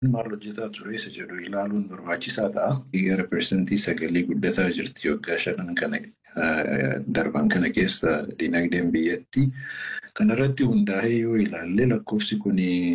maal hojjetaa ture isa jedhu ilaaluun barbaachisaa ta'a. Gara persentii sagalii guddataa jirti waggaa shanan kana darban kana keessa dinagdeen biyyatti. Kanarratti hundaa'ee yoo ilaalle lakkoofsi kun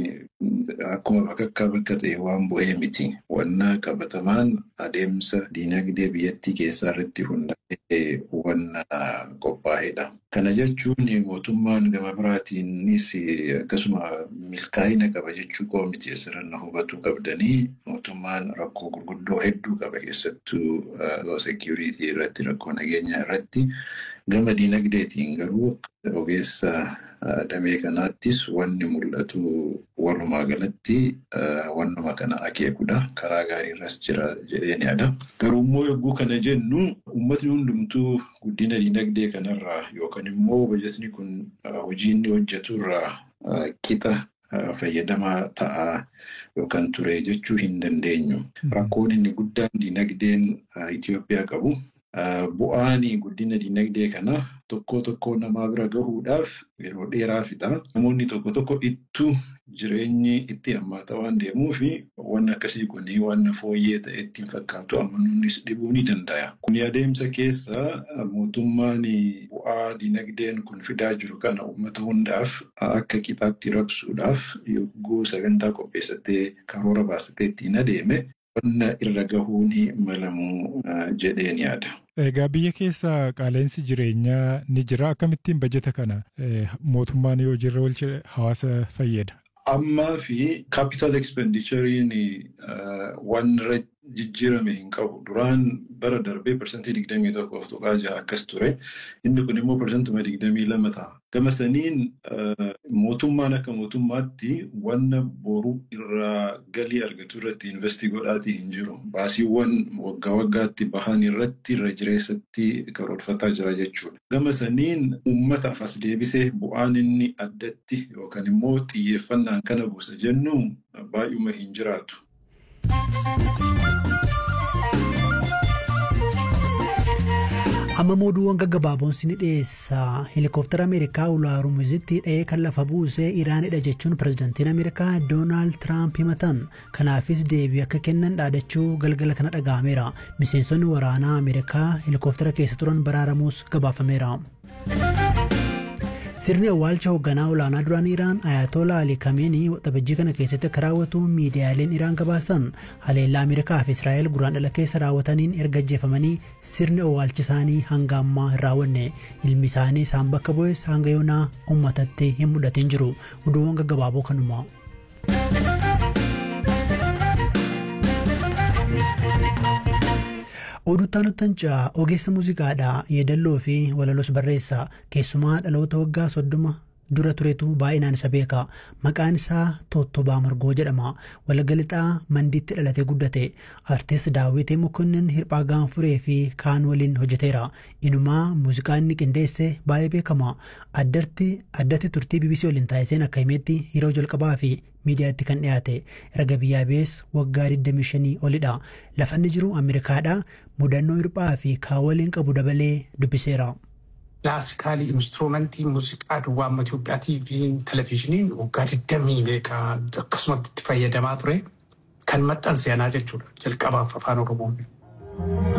akkuma bakakkaa bakka ta'e waan bu'ee miti. Wanna qabatamaan adeemsa dinagdee biyyattii keessaa irratti hundaa'ee wanna qophaa'edha. Kana jechuun mootummaan gama biraatiinis akkasuma milkaa'ina qaba jechuu koo miti asirra hubachuu qabdanii mootummaan rakkoo gurguddoo hedduu qaba keessattuu seekiyuriitii irratti rakkoo nageenyaa irratti. Gama dinagdeetiin garuu ogeessa damee kanaattis wanni mul'atu walumaa galatti wannuma kana akeekudha. Karaa gaariirras jira jedheen yaada. Garuu immoo yogguu kana jennu uummatni hundumtuu guddina dinagdee kanarraa yookaan immoo bajetni kun hojii inni hojjeturraa qixa fayyadamaa ta'aa yookaan ture jechuu hin dandeenyu. Rakkoon inni guddaan dinagdeen Itoophiyaa qabu. Bu'aan guddina dinagdee kana tokko tokko namaa bira gahuudhaaf yeroo dheeraa fixa. Namoonni tokko tokko ittuu jireenyi itti hammaataa waan deemuuf wanni akkasii kun wanna fooyyee ta'e ittiin fakkaatu amanuunis dhibuu ni danda'a. Kun adeemsa keessa mootummaan bu'aa dinagdeen kun fidaa jiru kana uummata hundaaf akka qixaatti rabsuudhaaf yogguu sagantaa qopheessatee karoora baasatee ittiin adeeme. Wanna irra gahuun malamu jedheen yaada. Egaa biyya keessa qaala'insi jireenyaa ni jira. Akkamittiin bajeta kana mootummaan yoo jirra oolche hawaasa fayyada? Ammaa fi capital expendituriin waan irra jijjiirame hin qabu. Duraan bara darbee parsantii digdamii tokkoof tuqaa jaha akkas ture. Inni kun immoo parsantuma digdamii lama ta'a. Gama saniin mootummaan akka mootummaatti wanna boru irraa galii argatu irratti investii godhaatii hin jiru. Baasiiwwan waggaa waggaatti bahan irratti irra jireessatti karoorfataa jira jechuudha. Gama saniin uummataaf as deebisee bu'aan inni addatti yookaan immoo xiyyeeffannaan kana buusa jennu baay'uma hin jiraatu. amma mooduuwwan gaggabaaboon ni dhiyeessa heelikoftara ameerikaa ulaa hormuuzitti dha'ee kan lafa buusee iraanidha jechuun pirezidaantiin ameerikaa doonaald tiraamp himatan kanaafis deebii akka kennan dhaadachuu galgala kana dhaga'ameera miseensonni waraanaa ameerikaa heelikoftara keessa turan baraaramuus gabaafameera. sirni awwaalcha hoogganaa olaanaa duraan iraan ayatollah ali kameenii waxabajjii kana keessatti akka raawwatu miidiyaaleen iraan gabaasan haleellaa ameerikaa fi israa'el guraandhala keessa raawwataniin erga ajjeefamanii sirni awwaalcha isaanii hanga ammaa hin raawwanne ilmi isaanii isaan bakka bu'es hanga yoonaa uummatatti hin mul'atin jiru oduuwwan gaggabaaboo kanuma. Oduuttaan Uttancaa ogeessa muuziqaadhaa yeedalloo fi walaloos barreessa keessumaa dhaloota waggaa soddoma dura turetu baay'inaan isa beeka maqaan isaa Tottobaa Margoo jedhama walagalixaa mandiitti dhalatee guddate artist daawwitee mokonnin hirphaa gaanfuree fi kaan waliin hojjeteera inumaa muuziqaa inni qindeesse baay'ee beekama addatti addatti turtii bbc waliin taasiseen akka himetti yeroo jalqabaa fi miidiyaatti kan dhiyaate erga biyyaa bees waggaa 25 olidha lafa inni jiru ameerikaadha mudannoo hirphaa fi kaan waliin qabu dabalee dubbiseera. Kilaasikaalii instrumentii muuziqaa duwwaa amma Itoophiyaatii fi televizhiniin waggaa 20 beekaa akkasumatti itti fayyadamaa ture kan maxxanse anaa jechuudha jalqabaaf afaan Oromoo.